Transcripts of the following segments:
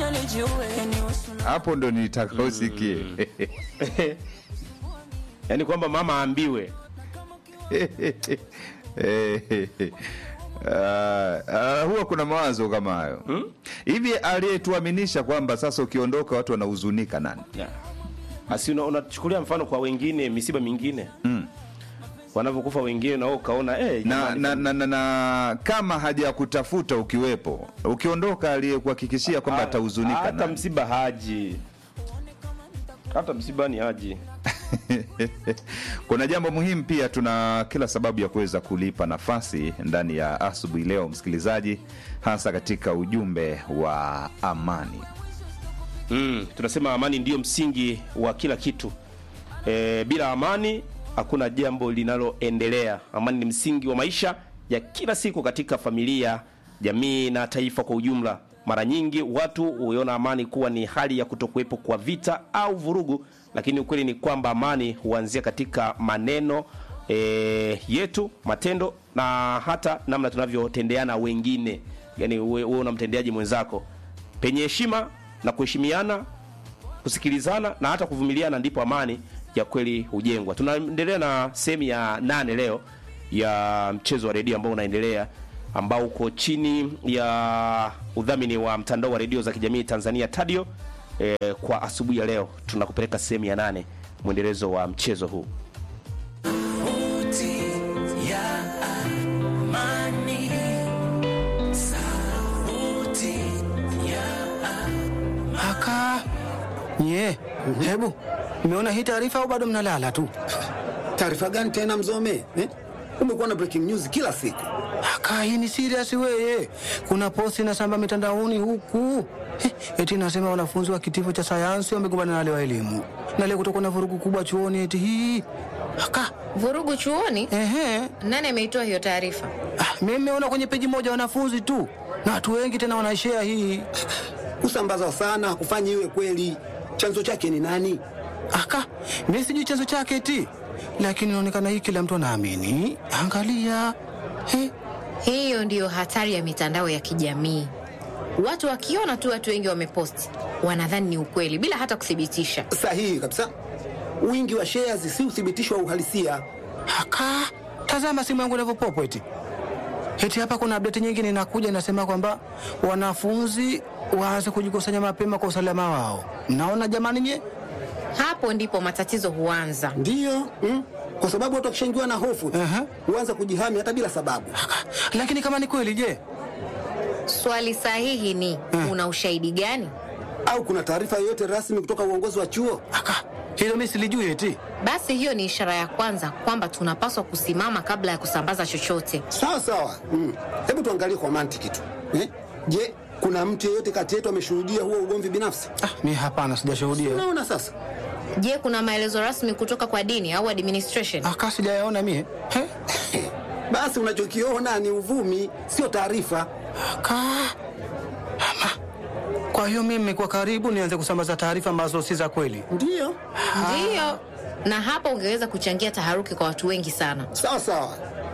hapo ndo nitaka usikie yaani kwamba mama aambiwe Ah, ah, huwa kuna mawazo kama hayo hivi aliyetuaminisha kwamba sasa ukiondoka watu wanahuzunika nani yeah. asi una- unachukulia mfano kwa wengine misiba mingine Mm. wanavyokufa wengine na wewe ukaona eh, na, jamani, na, na, na, na kama hajakutafuta ukiwepo ukiondoka aliyekuhakikishia kwamba atahuzunika hata nani? msiba haji hata msibani haji kuna jambo muhimu pia tuna kila sababu ya kuweza kulipa nafasi ndani ya asubuhi leo msikilizaji hasa katika ujumbe wa amani mm, tunasema amani ndiyo msingi wa kila kitu e, bila amani hakuna jambo linaloendelea amani ni msingi wa maisha ya kila siku katika familia jamii na taifa kwa ujumla mara nyingi watu huiona amani kuwa ni hali ya kutokuwepo kwa vita au vurugu lakini ukweli ni kwamba amani huanzia katika maneno e, yetu matendo na hata namna tunavyotendeana wengine yani uwe, uwe unamtendeaje mwenzako penye heshima na kuheshimiana kusikilizana na hata kuvumiliana ndipo amani ya kweli hujengwa tunaendelea na sehemu ya nane leo ya mchezo wa redio ambao unaendelea ambao uko chini ya udhamini wa mtandao wa redio za kijamii tanzania tadio e, kwa asubuhi ya leo tunakupeleka sehemu ya nane mwendelezo wa mchezo huu Aka nye, hebu mmeona hii taarifa au bado mnalala tu? Taarifa gani tena Mzome eh? Umekuwa na breaking news kila siku. Aka hii ni serious weye. Kuna posti inasamba mitandaoni huku Eh, eti nasema wanafunzi wa kitivo cha sayansi wamegombana na wale wa elimu, na leo kutokuwa na vurugu kubwa chuoni eti hii. Aka Vurugu chuoni? ehe, Nani ameitoa hiyo taarifa? ah, mimi nimeona kwenye peji moja wanafunzi tu na watu wengi tena wanashare hii. Kusambaza sana hakufanyi iwe kweli. Chanzo chake ni nani? Aka mimi sijui chanzo chake eti, lakini inaonekana hii kila mtu anaamini. Angalia eh, Hiyo ndiyo hatari ya mitandao ya kijamii. Watu wakiona tu watu wengi wameposti, wanadhani ni ukweli bila hata kuthibitisha. Sahihi kabisa. Wingi wa shares si uthibitisho wa uhalisia. Aka, tazama simu yangu inavyopopo eti. Eti hapa kuna update nyingine inakuja inasema kwamba wanafunzi waanze kujikusanya mapema kwa usalama wao. Mnaona jamani nye? Hapo ndipo matatizo huanza. Ndiyo mm? Kwa sababu watu wakishaingiwa na hofu Aha. huanza kujihami hata bila sababu. Aka, lakini kama ni kweli je? Swali sahihi ni una ushahidi gani? Au kuna taarifa yoyote rasmi kutoka uongozi wa chuo? Aka, hilo mimi silijui eti. Basi hiyo ni ishara ya kwanza kwamba tunapaswa kusimama kabla ya kusambaza chochote. Sawa sawa. Mm. Hebu tuangalie kwa mantiki tu eh? Je, kuna mtu yeyote kati yetu ameshuhudia huo ugomvi binafsi? Ah, mimi hapana sijashuhudia. Unaona sasa, Je, kuna maelezo rasmi kutoka kwa dini au administration? Aka sijayaona mie. He? basi unachokiona ni uvumi, sio taarifa. Aka. Ama. Kwa hiyo mimi nimekuwa karibu nianze kusambaza taarifa ambazo si za kweli. Ndiyo, Ndiyo, na hapo ungeweza kuchangia taharuki kwa watu wengi sana. sawa sawa.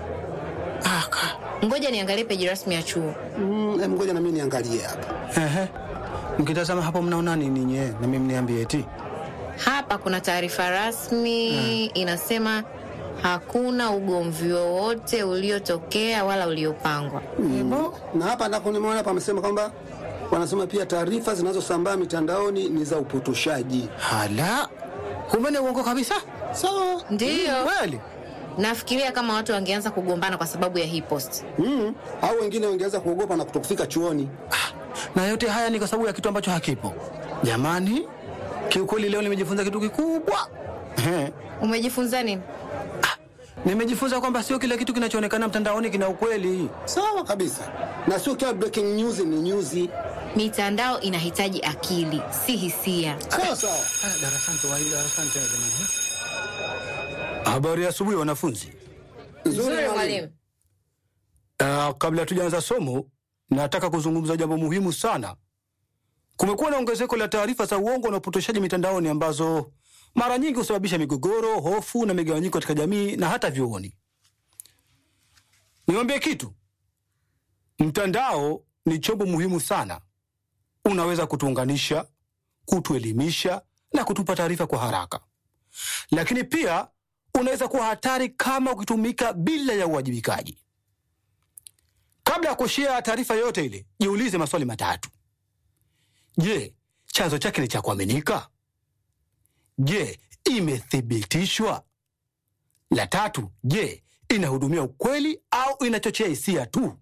Aka. Ngoja niangalie peji rasmi ya chuo. Mm, em, ngoja na mimi niangalie hapa. Ehe. Mkitazama hapo mnaona nini nye? Na mimi mniambie eti. Hapa kuna taarifa rasmi inasema hakuna ugomvi wowote uliotokea wala uliopangwa. Ebo. Na hapa ndako nimeona pamesema kwamba wanasema pia taarifa zinazosambaa mitandaoni ni za upotoshaji. Hala. Kumbe ni uongo kabisa? Sawa. Ndiyo, Kweli? nafikiria kama watu wangeanza kugombana kwa sababu ya hii post. Mm, au wengine wangeweza kuogopa na kutokufika chuoni. Na yote haya ni kwa sababu ya kitu ambacho hakipo. Jamani, kiukweli leo nimejifunza kitu kikubwa. Ehe. Umejifunza nini? Nimejifunza kwamba sio kila kitu kinachoonekana mtandaoni kina ukweli. Sawa kabisa, na sio kila breaking news ni news. Mitandao inahitaji akili, si hisia. Sawa sawa. Ah, darasani tu waida, darasani tena jamani. Habari ya asubuhi wanafunzi. Nzuri mwalimu. Uh, kabla hatujaanza somo, nataka kuzungumza jambo muhimu sana. Kumekuwa na ongezeko la taarifa za uongo na upotoshaji mitandaoni ambazo mara nyingi husababisha migogoro, hofu na migawanyiko katika jamii na hata vyuoni. Niwaambie kitu, mtandao ni chombo muhimu sana. unaweza kutuunganisha, kutuelimisha na kutupa taarifa kwa haraka, lakini pia unaweza kuwa hatari kama ukitumika bila ya uwajibikaji. Kabla ya kushea taarifa yoyote ile, jiulize maswali matatu. Je, chanzo chake ni cha kuaminika? Je, imethibitishwa? La tatu, je, inahudumia ukweli au inachochea hisia tu?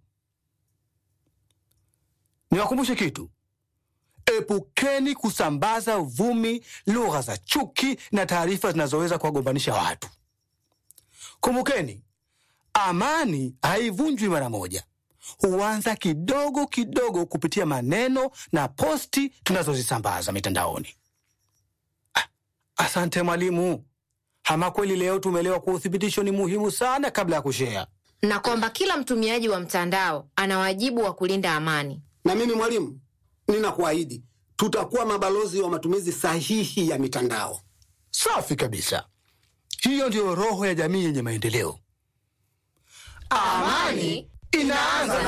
Niwakumbushe kitu, epukeni kusambaza uvumi, lugha za chuki na taarifa zinazoweza kuwagombanisha watu. Kumbukeni, amani haivunjwi mara moja, huanza kidogo kidogo kupitia maneno na posti tunazozisambaza mitandaoni. Ah, asante mwalimu. Ama kweli leo tumeelewa kuwa uthibitisho ni muhimu sana kabla ya kushea. na kwamba kila mtumiaji wa mtandao ana wajibu wa kulinda amani. Na mimi mwalimu, ninakuahidi tutakuwa mabalozi wa matumizi sahihi ya mitandao. Safi kabisa. Hiyo ndiyo roho ya jamii yenye maendeleo. Amani Inaanza